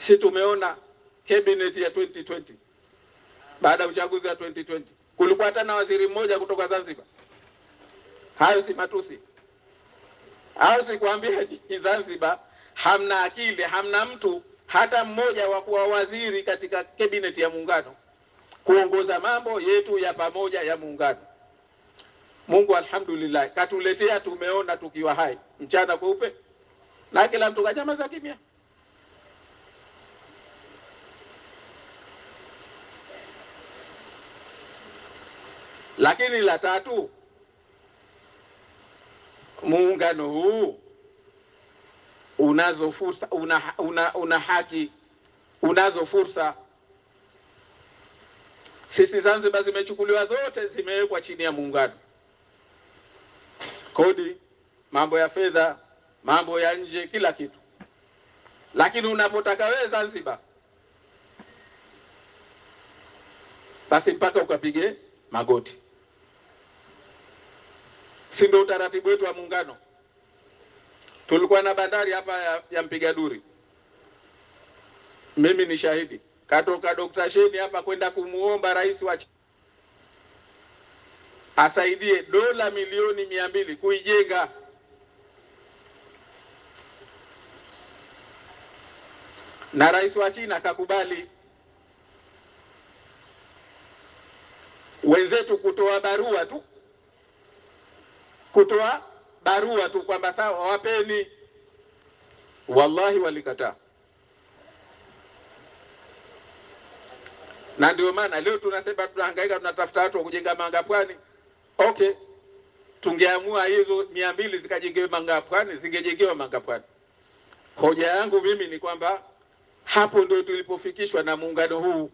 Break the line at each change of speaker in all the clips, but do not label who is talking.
si tumeona cabinet ya 2020 baada ya uchaguzi wa 2020 kulikuwa hata na waziri mmoja kutoka Zanzibar. Hayo si matusi? Au sikuambia nyinyi Zanzibar hamna akili, hamna mtu hata mmoja wa kuwa waziri katika cabinet ya muungano kuongoza mambo yetu ya pamoja ya muungano. Mungu alhamdulillah katuletea, tumeona tukiwa hai mchana kweupe, na kila mtu kanyamaza kimya. Lakini la tatu, muungano huu unazo fursa, una, una, una haki, unazo fursa. Sisi Zanzibar zimechukuliwa zote, zimewekwa chini ya muungano, kodi, mambo ya fedha, mambo ya nje, kila kitu. Lakini unapotaka wewe Zanzibar, basi mpaka ukapige magoti, si ndio utaratibu wetu wa muungano? Tulikuwa na bandari hapa ya, ya mpiga duri, mimi ni shahidi. Katoka Dr. Sheni hapa kwenda kumuomba rais wa asaidie dola milioni mia mbili kuijenga. Na rais wa China akakubali. Wenzetu kutoa barua tu, kutoa barua tu kwamba sawa, wapeni, wallahi walikataa. na ndio maana leo tunasema tunahangaika, tunatafuta watu wa kujenga manga pwani. Okay, tungeamua hizo mia mbili zikajengewe manga pwani, zingejengewa manga pwani. Hoja yangu mimi ni kwamba hapo ndio tulipofikishwa na muungano huu,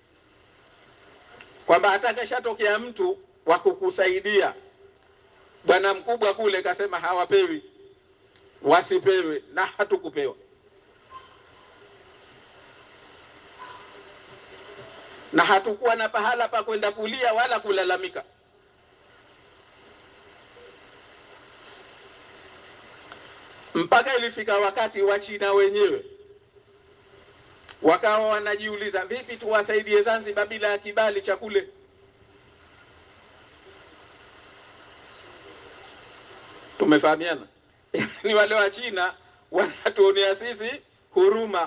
kwamba hata kashatokea mtu wa kukusaidia, bwana mkubwa kule kasema hawapewi, wasipewe, na hatukupewa na hatukuwa na pahala pa kwenda kulia wala kulalamika. Mpaka ilifika wakati wa China wenyewe wakawa wanajiuliza, vipi tuwasaidie Zanzibar bila ya kibali cha kule? Tumefahamiana? Ni wale wa China wanatuonea sisi huruma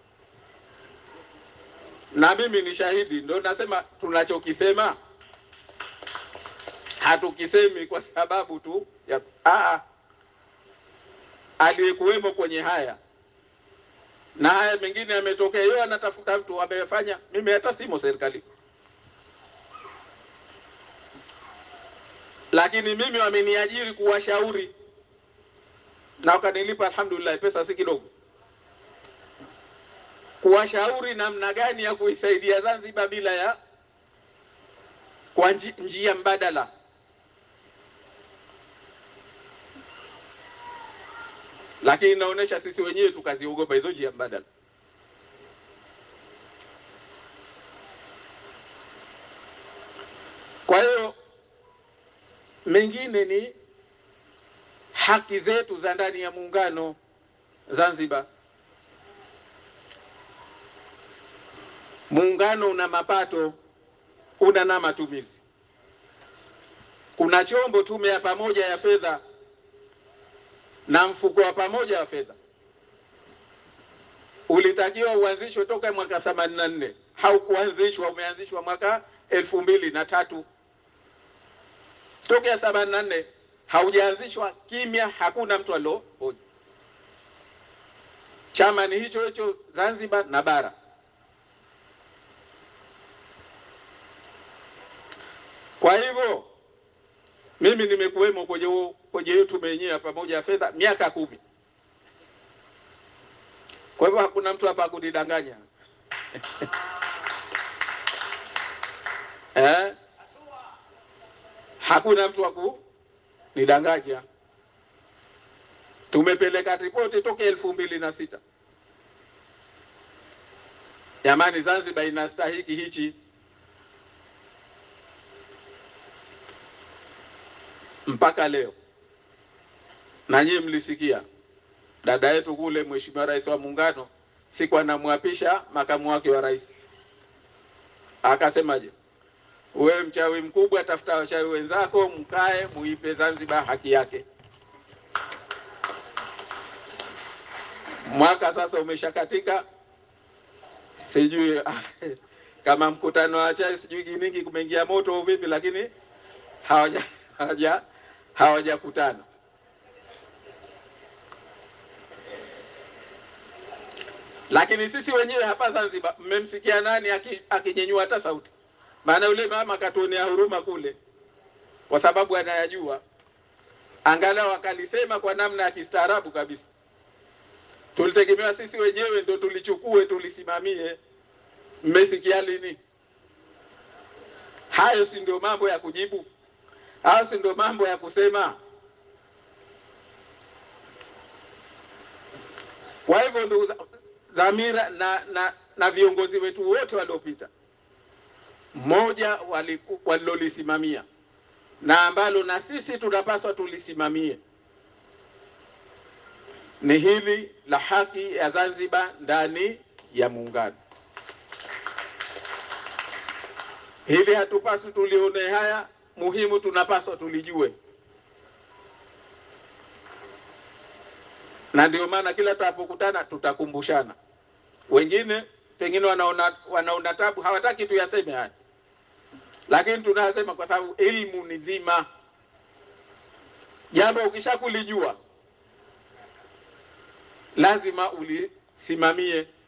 na mimi ni shahidi, ndio nasema tunachokisema hatukisemi kwa sababu tu ya aa, aliyekuwemo kwenye haya na haya mengine yametokea, yeye anatafuta mtu amefanya. Mimi hata simo serikali, lakini mimi wameniajiri kuwashauri na wakanilipa, alhamdulillah, pesa si kidogo kuwashauri namna gani ya kuisaidia Zanzibar bila ya kwa njia mbadala. Lakini inaonyesha sisi wenyewe tukaziogopa hizo njia mbadala. Kwa hiyo mengine ni haki zetu za ndani ya muungano Zanzibar. Muungano una mapato, una na matumizi. Kuna chombo, tume ya pamoja ya fedha na mfuko wa pamoja wa fedha, ulitakiwa uanzishwe toka mwaka themanini na nne. Haukuanzishwa, umeanzishwa mwaka elfu mbili na tatu. Tokea themanini na nne haujaanzishwa, kimya, hakuna mtu aliohoja. Chama ni hicho hicho Zanzibar na bara. Kwa hivyo mimi nimekuwemo kwenye huo kwenye hiyo tume yenyewe pamoja ya fedha miaka kumi. Kwa hivyo hakuna mtu hapa kunidanganya eh? Hakuna mtu wa kunidanganya. Tumepeleka ripoti toka elfu mbili na sita. Jamani, Zanzibar inastahiki hichi mpaka leo, na nyie mlisikia dada yetu kule, Mheshimiwa Rais wa Muungano siku anamwapisha makamu wake wa rais, akasemaje? Wewe mchawi mkubwa, tafuta wachawi wenzako, mkae muipe Zanzibar haki yake. Mwaka sasa umeshakatika, sijui kama mkutano wa chai sijui Giningi kumeingia moto au vipi, lakini hawaja hawaja hawajakutana. Lakini sisi wenyewe hapa Zanzibar, mmemsikia nani akinyenyua hata sauti? Maana yule mama katuonea huruma kule, kwa sababu anayajua, angalau akalisema kwa namna ya kistaarabu kabisa. Tulitegemewa sisi wenyewe ndo tulichukue tulisimamie. Mmesikia lini? Hayo si ndio mambo ya kujibu? Hayo si ndio mambo ya kusema? Kwa hivyo ndugu dhamira na, na, na viongozi wetu wote waliopita, mmoja walilolisimamia na ambalo na sisi tunapaswa tulisimamie ni hili la haki ya Zanzibar ndani ya muungano. Hili hatupaswi tulione haya, muhimu tunapaswa tulijue, na ndio maana kila tunapokutana tutakumbushana. Wengine pengine wanaona wanaona tabu, hawataki tuyaseme haya, lakini tunayasema kwa sababu elimu ni dhima. Jambo ukishakulijua lazima ulisimamie.